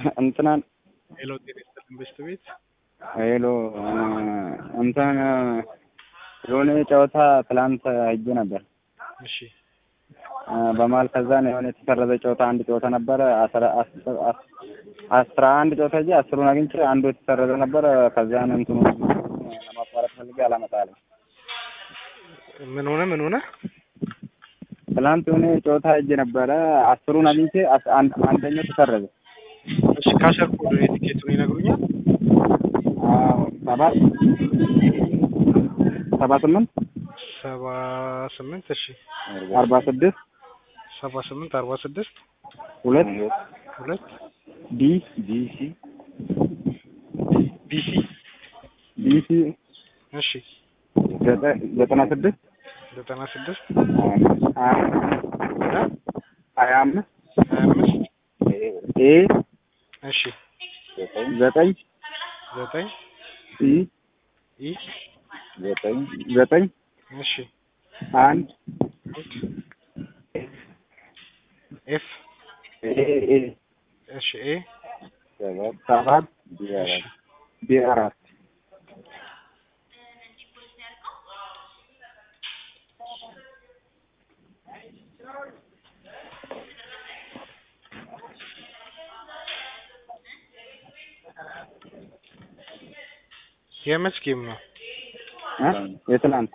እንትናን ሄሎ ጤና ይስጥልኝ በሽት ቤት ሄሎ እንትን የሆነ ጨዋታ ትላንት ሄጄ ነበር እሺ በመሀል ከዛን የሆነ የተሰረዘ ጨዋታ አንድ ጨዋታ ነበረ አስራ አስራ አንድ ጨዋታ ሄጄ አስሩን አግኝቼ አንዱ የተሰረዘ ነበረ ከዛን እንትኑ ለማቋረጥ ፈልጌ አላመጣልም ምን ሆነ ምን ሆነ ትላንት የሆነ ጨዋታ ሄጄ ነበረ አስሩን አግኝቼ አስ- አንድ አንደኛው ተሰረዘ እሺ ካሸር ኮድ የቲኬቱን ይነግሩኛል አዎ ሰባት ሰባ ስምንት ሰባ ስምንት እሺ አርባ ስድስት ሰባ ስምንት አርባ ስድስት ሁለት ሁለት ዲ ዲሲ ቢሲ ዲሲ እሺ ዘጠ- ዘጠና ስድስት ዘጠና ስድስት ሀያ ሀያ አምስት ሀያ አምስት ኤ እሺ ዘጠኝ ዘጠኝ ኢ ኢ ዘጠኝ ዘጠኝ እሺ አንድ ኤፍ ኤ ኤ እሺ ኤ ሰባት እሺ ቢ አራት የመች ጌም ነው እ የትናንት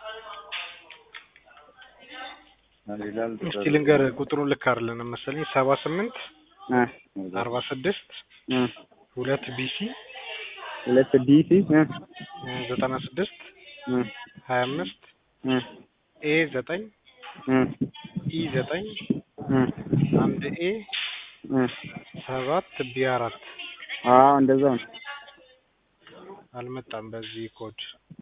እስቲ ልንገር ቁጥሩን ልክ አይደለንም መሰለኝ ሰባ ስምንት እ አርባ ስድስት እ ሁለት ቢሲ ሁለት ዲሲ እ ዘጠና ስድስት እ ሀያ አምስት እ ኤ ዘጠኝ እ ኢ ዘጠኝ እ አንድ ኤ እ ሰባት ቢ አራት አዎ እንደዛው ነው አልመጣም በዚህ ኮድ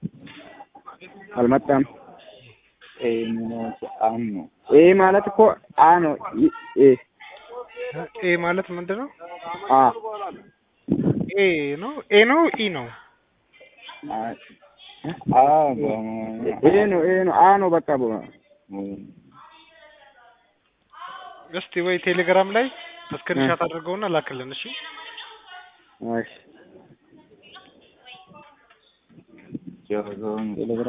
አልመጣም ኤ አን ነው ኤ ማለት እኮ አ ነው ኢ- ኤ ኤ ማለት ምንድን ነው አ ኤ ነው ኤ ነው ኢ ነው አ ኤ ነው ኤ ነው አ ነው በቃ በ እስቲ ወይ ቴሌግራም ላይ ስክሪንሻት አድርገውና ላክልን እሺ እሺ ቴሌግራም